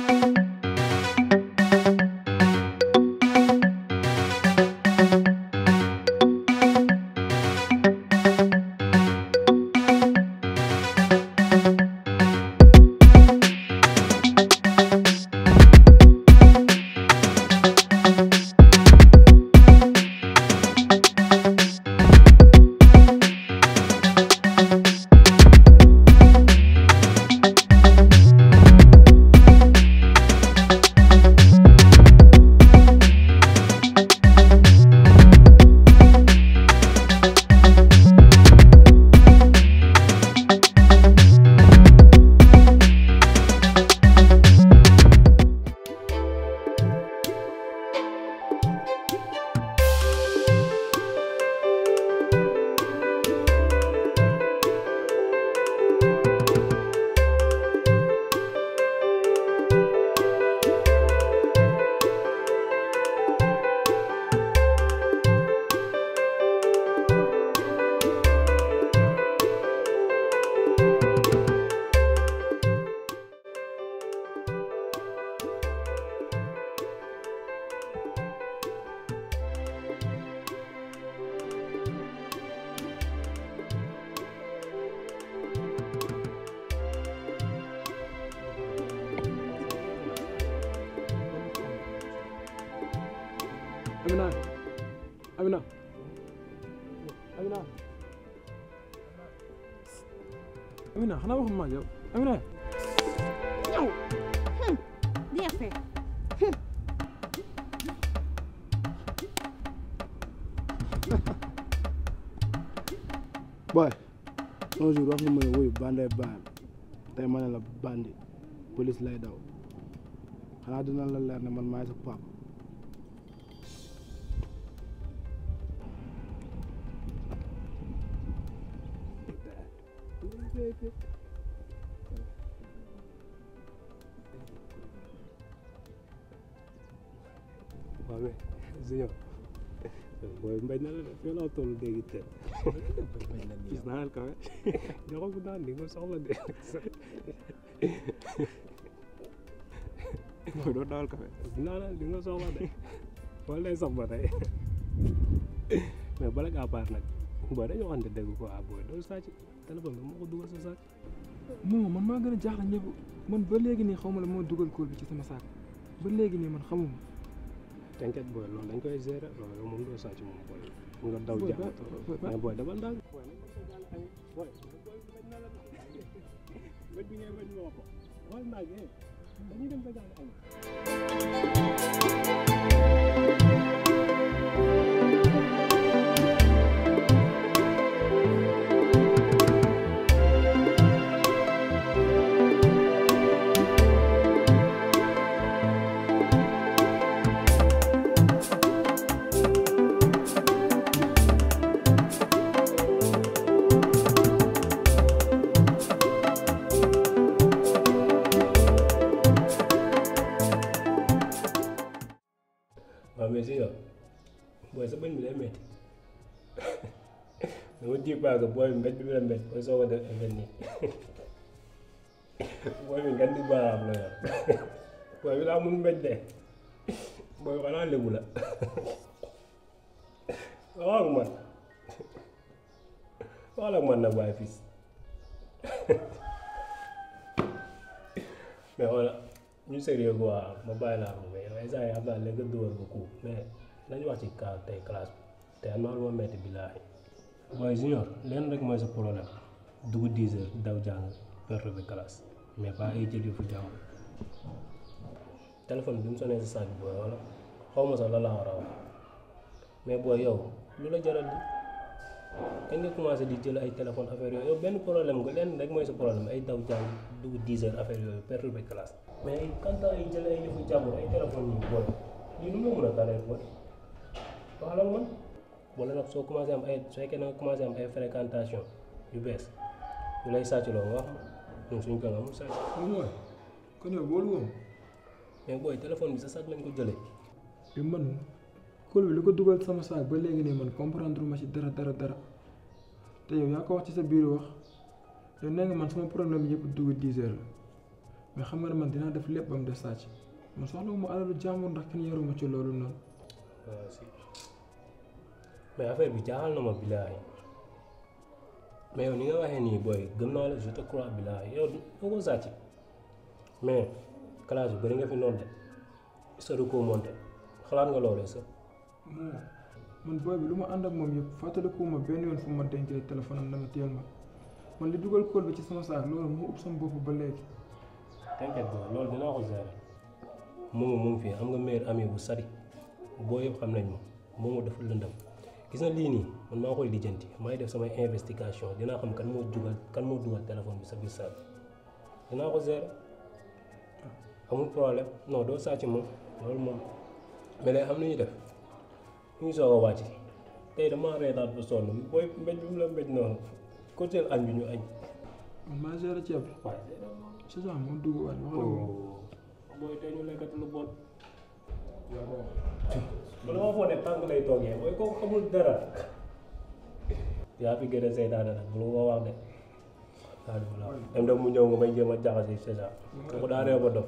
Amina Amina Amina Amina xanaa waxuma ak yow Amina ñëw bien fait boy un jour wax nga ma ne wuyu bandee baan tey ma ne la bandi police lay daw xanaa dina la leer ne man maay sa pap waaw mais Junior booy mbéj na la de fii laa toll dégg te gis naa la kawe joxo gu daan di nga soxla de booy doo dawal kawe gis naa la di nga soxla de wala lay sax ba tey mais bala ngaa baar nag booy dañoo waxante dégg ko ah booy doo sàcc téléphone bi moo ko dugal sa sac moom man maa gën a jaaxle ñëpp man ba léegi nii xaw ma la moo dugal kóol bi ci sama saak ba léegi nii man xamuma t'inquiète booy loolu dañ koy gérer loolu yow moom doo sàcc moom booy mu nga daw Booy, jàmm ba- ba- ba- mais booy dafa ndànk booy bët bi ngay bañ moo ko xool ndànk eh dañuy dem sa gaal añ waaw mais si yow booy sa bëñ bi day métti dama ji paaka booy bi mbéj bi la mbéj booy soo ko def effet nii booy bi ngan di baaraam la yor booy bi daa mun mbéj de booy xanaa lébu la wax ak man wax ak man nag waaye fils mais voilà ñu sérieux quoi ma bàyyi laa ko mais yow instant yi xam naa léegi nga dugal ko coup mais nañu wax ci cas tey classe bi te am naa lu ma metti billaahi waaye junior leen rek mooy sa problème dugg 10 heures daw jàng perte de classe mais pas ay jël fu jàng téléphone bi mu sonné sa sac bi booy wala xaw ma sax la laa war a wax mais booy yow lu la jaral di kañ nga commencé di jël ay téléphone affaire yooyu yow benn problème nga leen rek mooy sa problème ay daw jàng dugg 10 heures affaire yooyu perte de classe mais ay kantaa ay jël ay yëfu jàmbur ay téléphone yi booy lii nu mu mën a dalee booy wax la man wala nag soo commencé am ay su fekkee na nga commencé am ay fréquentation yu bees yu lay sàcc loo nga wax ma ñun suñ ko amul sàcc moom mooy kon yow boolu woon mais booy téléphone bi sa sàcc lañ ko jëlee bi man kóol bi lu ko dugal sama saak ba léegi nii man comprendre ma ci dara dara dara te yow yaa ko wax ci sa biir wax yow nee nga man sama problème yëpp dugg 10 heures la mais xam nga ne man dinaa def lépp ba mu def sàcc man soxlawuma alalu jàmbur ndax kenn yaruma ci loolu noonu waaw si mais affaire bi jaaxal na ma billaahi mais yow ni nga waxee nii booy gëm naa la je te crois billaahi yow doo ko sàcc mais classe bi bëri nga fi noonu de histoire ko monté xalaat nga loolu sax moo man booy bi lu ma ànd ak moom yëpp fàttalikuwuma benn yoon fu ma dencee téléphone am dama teel ma man li dugal kóol bi ci sama saak loolu moo ëpp sama bopp ba léegi t'inquiète booy loolu dinaa ko gérer moomu mu ngi fi am nga meilleur ami bu sari boo yëpp xam nañ ma moomu dafa lëndam gis na lii nii man maa koy lijjanti maay def samay investigation dinaa xam kan moo dugal kan moo dugal téléphone bi sa biir saak dinaa ko gérer amul problème non doo sàcc moom loolu moom mais léegi am na ñuy def ñu ngi soog a wàcc tey damaa reetaat ba sonn booy mbéj bi mu la mbéj noonu côté añ bi ñu añ man maa géré ceeb bi waaye c'est ça moo dugg waat wax la moom booy tey ñu lekkati lu bon man dama foog ne tànk lay toogee booy kooku xamul dara yaa fi gën a seytaane nag bu ko wax de waaw di la dem dem mu ñëw nga may jéem a jaxase c'est ça kooku daa réew ba dof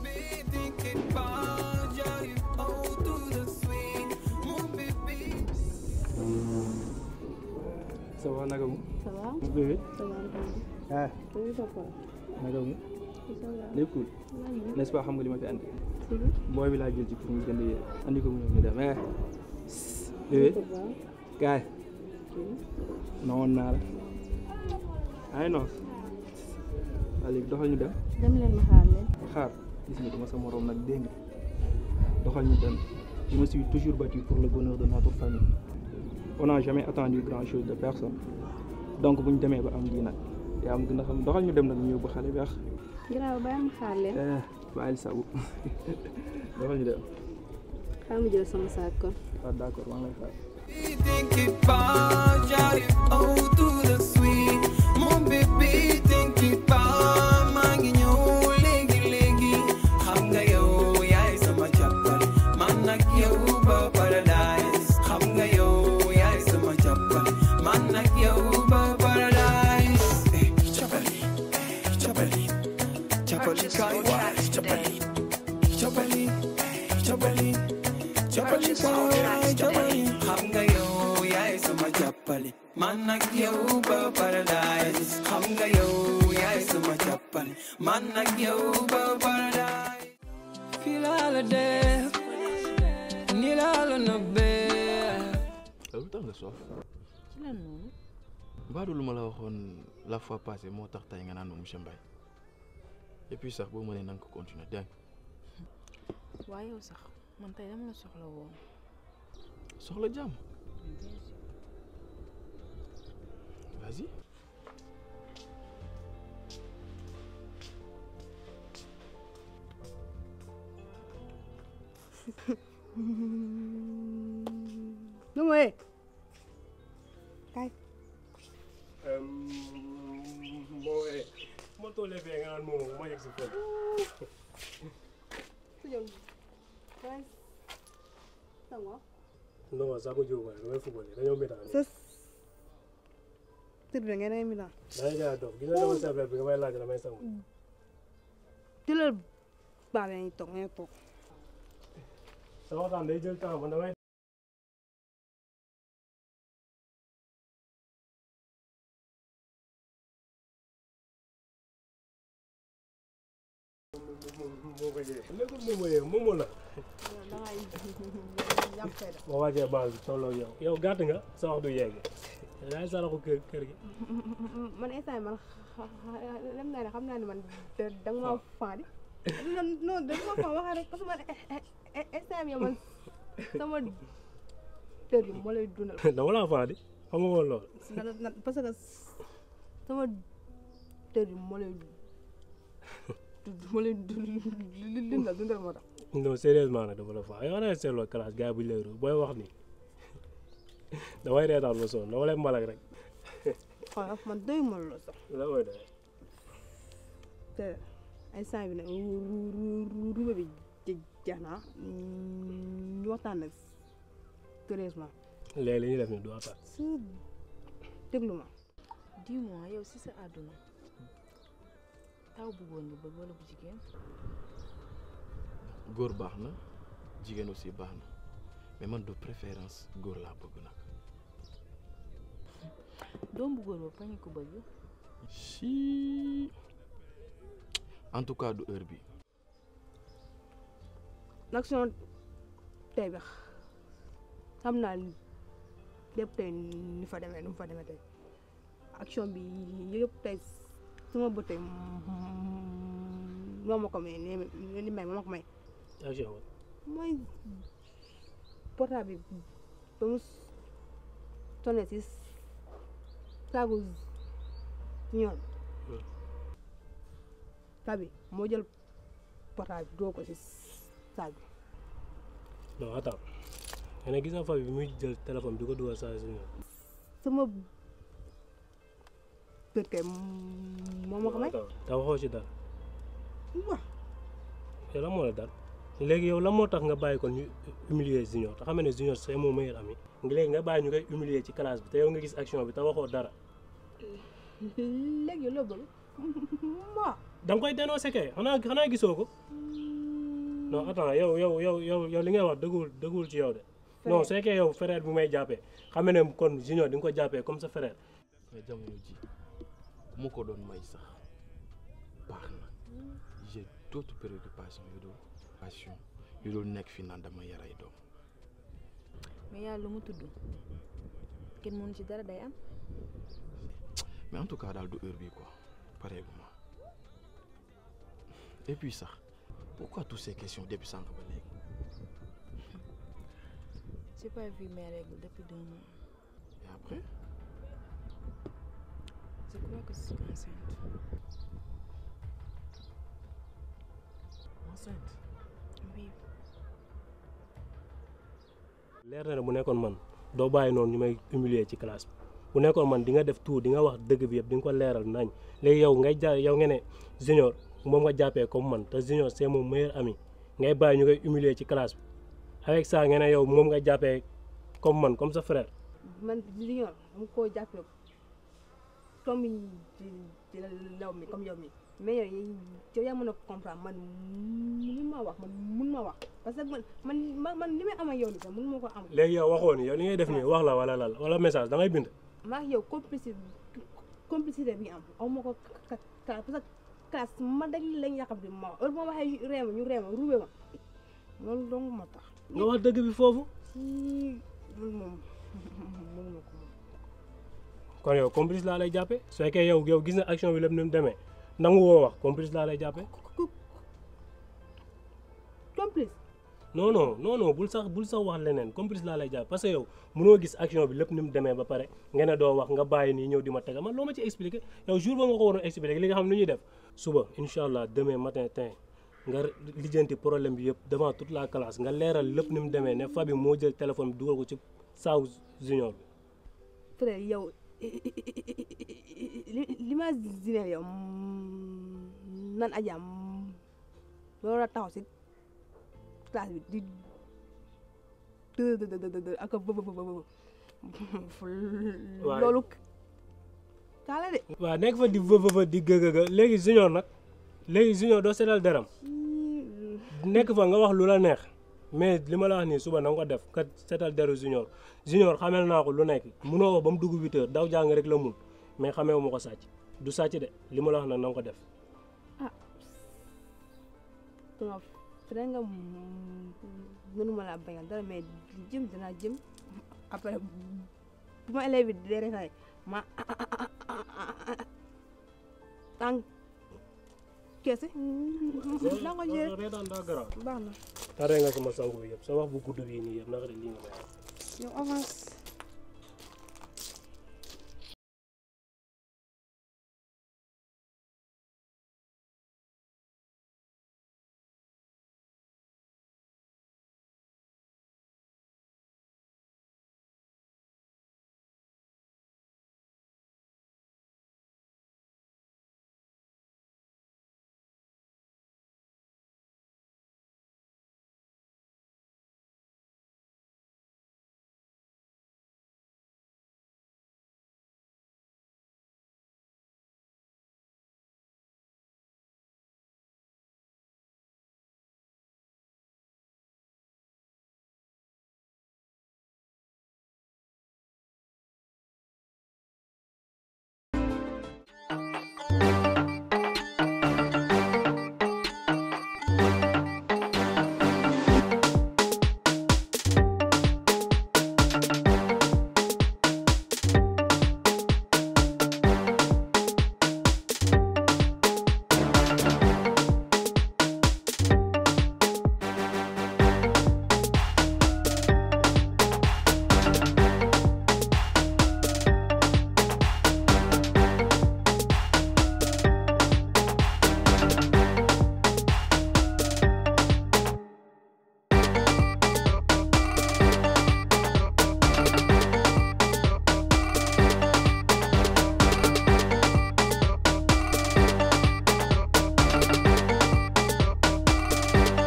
ça va naka mu ça va bébé ça va ah oui papa naka mu ça va lépp cool maa n'est-ce pas xam nga li ma fi andi ngi booy bi laa jël ci pour mu jënd yére andi ko mu ñëw ñu dem eh bébé ça va kaay nawoon naa la ay noos waa léegi doxal ñu dem dem leen ma xaar leen xaar gis nga dama sa morom nag dégg nga doxal ñu dem je me suis toujours battu pour le bonheur de notre famille on n'a jamais attendu grand chose de personne donc bu ñu demee ba am lii nag yaa am gën a xam doxal ñu dem nag ñu yóbbu xale bi ax garaaw bàyyi ma xaar leen eh bàyyil sabu doxal ñu dem xaar ma jël sama saak kon waaw d'accord maa ngi lay xaar think about Johnny, oh, to the sweet. Mon bébé, think about maa ngi ñëw léegi léegi. Xam nga yow yaay sama jàppale, man ak yow ba paradise. Xam nga yow yaay sama jàppale, man ak yow ba paradise. Eh, jàppale, eh, jàppale, jàppale kaay waay, jàppale, jàppale, eh, jàppale. jàppale kaay jàppale xam nga yow yaay sama jàppale man ak yow ba paradise xam nga yow yaay sama jàppale man ak yow ba paradise fii laa la def nii laa la nëbbee lu tax nga soof ci lan noonu baadu lu ma la waxoon la fois passée moo tax tey nga naan ma monsieur Mbaye et puis sax boo mënee na nga ko continuer dégg nga waaye yow sax man tey dama la soxla woon soxla jàmm vas-y lu mooy moo ma tollee fee nga naan moom ma yegg si foofu non sax ko jóg waaye damay football dañoo métaan sës tëdd da ngeen ay mi daan dangay jaay dof gis nga sama sable bi nga may laaj damay sangu jëlal baa bi nañu toog nañu toog sa waxtaan day jël temps man damay moo ko jëlee léegi moom mooy moom moo la boo wàccee baal bi tolloo yow yow gàtt nga sa wax du yegg yaay saraxu kër kër gi man instant yi man dem naa ne xam naa ne man da nga ma faadi non non da nga ma faa waxee rek parce que man instant bi man sama tër bi moo lay dundal dama laa faa di xam nga woon loolu parce que sama tër bi moo lay moo lay dundal dundal moo tax non sérieusement nag dama la faa yow naa seetloo classe gars bu leeru booy wax ni damay reetaan ba sonn dama lay mbalak rek xoolal man doy ma la sax la mooy doy te instant bi nag ruube bi jeex na ñu waxtaan nag sérieusement léegi li ñuy def ni du waxtaan su déglu ma dis-moi yow si sa àdduna taw bu góor nga bëgg wala bu jigéen góor baax na jigéen aussi baax na mais man de préférence góor laa bëgg nag doom bu góor boobu kañ ko bëgg si en tout cas du heure bi nag son tey bi xam naa lépp tey ni fa demee nu mu fa demee tey action bi yëpp tey sama bët tey moo ma ko may ni ni may moo ma ko may action wa mooy portable bi ba mu sonné si saagu ñoom tabi moo jël portable bi doo ko si saag bi non attends nga ne gis nga Fabi bi muy jël téléphone bi ko dugal saa si ñoom sama bët kay moo ma ko may te waxoo ci dara waaw yow lan moo la dal léegi yow lan moo tax nga bàyyi ko ñu humilier junior te xam ne junior c'est mon meilleur ami léegi nga bàyyi ñu koy humilier ci classe bi te yow nga gis action bi te waxoo dara léegi loo bëgg waaw da nga koy dénoncé kay xanaa xanaa gisoo ko non attends yow yow yow yow yow li ngay wax dëggul dëggul ci yow de non c'est que yow frère bu may jàppee xam ne kon junior di nga ko jàppee comme sa frère mais jamono ji ku ma ko doon may sax baax na j'ai d'autres préoccupations yu dul passion yu dul nekk fi naan dama yaray doom mais yàlla lu mu tudd kenn mënu ci dara day am mais en tout cas daal du heure bi quoi pareeguma et puis sax pourquoi toutes ces questions depuis sànq ba léegi j'ai pas vu mes règles depuis deux mois et après je crois que je suis enceinte enceinte oui leer na ne bu nekkoon man doo bàyyi noonu ñu may humilier ci classe bi bu nekkoon man di nga def tout di nga wax dëgg bi yëpp di nga ko leeral nañ léegi yow ngay ja yow nga ne junior moom nga jàppee comme man te junior c'est mon meilleur ami ngay bàyyi ñu koy humilier ci classe bi avec ça nga ne yow moom nga jàppee comme man comme sa frère man junior dama koo jàppale comme ci ci law mi comme yow mi mais yow yow yaa mën a comprendre man mun ma wax man mun ma wax parce que man man man li may am ak yow nii sax mun ma ko am léegi yow waxoo ni yow li ngay def nii wax la wala lal wala message da ngay bind maa ngi yow complicité complicité bi am aw ma ko ka parce que classe ma dañ lañ yàqam di ma heure boo waxee réema ñu réema ruube ma loolu dong moo tax nga wax dëgg bi foofu si loolu moom mënu ma ko moom kon yow complice laa lay jàppee su fekkee yow yow gis na action bi lépp ni mu demee nangu woo wax complice laa lay jàppee complice non non non non bul sax bul sax wax leneen complice laa lay jàpp parce que yow mënoo gis action bi lépp ni mu demee ba pare nga ne doo wax nga bàyyi nii ñëw di ma tegal man loo ma ci expliqué yow jour ba nga ko waroon expliqué li nga xam ne ñuy def suba incha allah demain matin tin nga lijjanti problème bi yëpp devant toute la classe nga leeral lépp ni mu demee ne Fabi moo jël téléphone bi dugal ko ci saaw junior bi frère yow li li ma zineel yow nan ajaam loolu la taxaw si classe bi di dë dë dë dë ak bë bë bë loolu kaala de waaw nekk fa di vëvëva di gëgëga léegi junior nag léegi junior doo seetal deram nekk fa nga wax lu la neex mais li ma la wax nii suba na nga ko def kat seetal deru junior junior xamel naa ko lu nekk munoo wax ba mu dugg huit heures daw jàng rek la mun mais xamee wu ma ko sàcc du sàcc de li ma la wax nag na nga ko def sama frère nga mënuma laa bañal dara mais jëm dinaa jëm après bu ma élève bi dee rek ma tànk keese naa ko jëlee reetaan daa garaaw baax na tare nga sama sangu bi yëpp sa wax bu gudd bii nii yëpp naka de lii nga may wax yow avance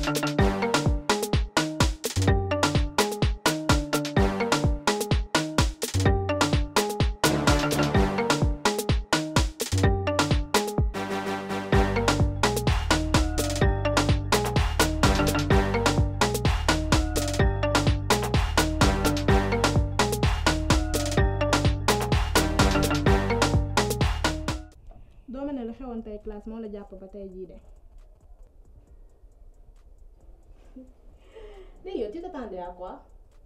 doo ma ne lu xewoon tey classe moo la jàpp ba tey jii de léegi yow tu t'attendais à quoi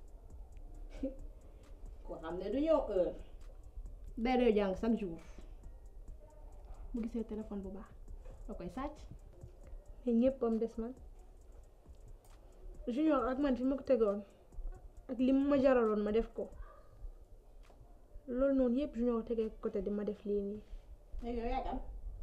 koo xam ne du ñëw heure day doy jàng chaque jour bu gisee téléphone bu baax da koy sàcc mais ñëpp am des man junior ak man fi ma ko tegoon ak li ma jaraloon ma def ko loolu noonu yëpp junior tegee côté di ma def lii nii léegi yow yaay kan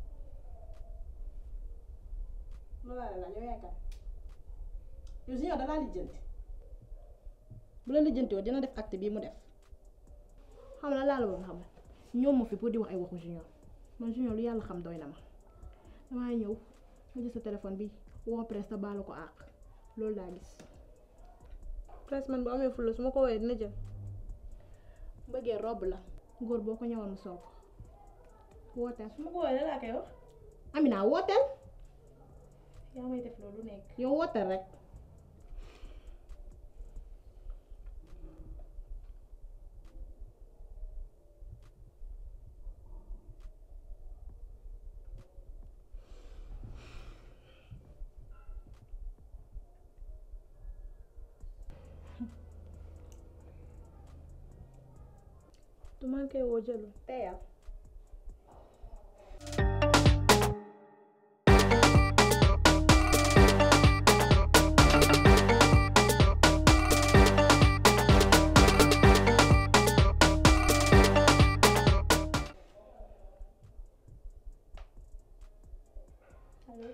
loolu laa la laaj yow yaay kan yow junior dalaa lijjanti bu la lijjanti woon dina def acte bii mu def xam la laa la bëgg xam ñoom ma fi pour di wax ay waxu junior man junior lu yàlla xam doy na ma damaa ñëw ma jël sa téléphone bi woo presse te baalu ko àq loolu laa gis presse man bu amee fulla su ma ko woowee dina jël bëggee robb la góor boo ko ñëwoon mu sol ko wooteel su ma ko woowee laa koy wax Amina wooteel yaa may def loolu nekk yow wooteel rek du man koy woo jëlu teyal allo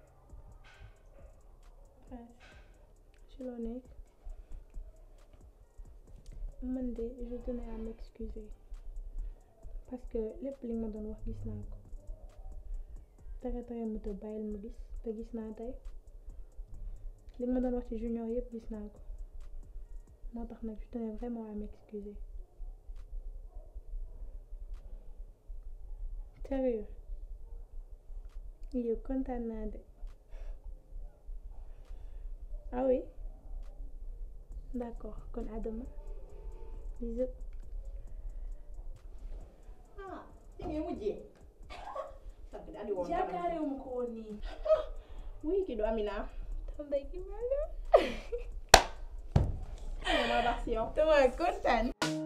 ci loo nekk man de je tenais à m'excuser parce que lépp li nga ma doon wax gis naa ko tere tere mu te bàyyil mu gis te gis naa tey li nga ma doon wax ci junior yëpp gis naa ko moo tax nag je tenais vraiment à m'excuser sérieux yow kontaan naa de ah oui d'accord kon à demain bisous ah fi ngay mujjee sant daal di woon yaakaarewu ma ko woon nii oui kii du Amina tam day kii mel ma baax si yow dama kontaan